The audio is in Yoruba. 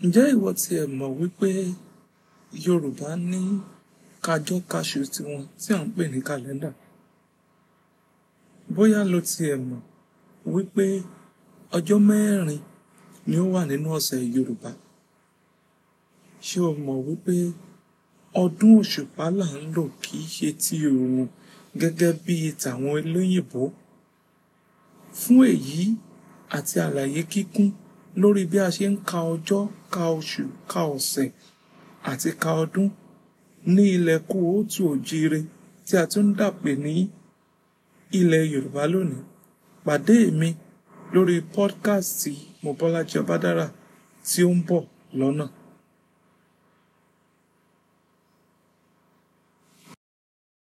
Ǹjẹ́ ìwọ tí ẹ mọ̀ wípé Yorùbá ní kájọ́ káṣù tiwọn tí à ń pè ní kàlẹ́ndà? Bóyá lo tí ẹ mọ̀ wípé ọjọ́ mẹ́rin ni ó wà nínú ọ̀sẹ̀ Yorùbá. Ṣé o mọ̀ wípé ọdún òṣùpá là ń lò kì í ṣe ti òòrùn gẹ́gẹ́ bí tàwọn olóyìnbó? Fún èyí àti àlàyé kíkún lórí bí a ṣe ń ka ọjọ́, ka oṣù, ka ọ̀sẹ̀ àti ka ọdún ní ilẹ̀ kóòtù òjire tí a tún ń dàpè ní ilẹ̀ Yorùbá lónìí. Pàdé mi lórí podcast Mobọ́lájí Ọbádára tí ó ń bọ̀ lọ́nà.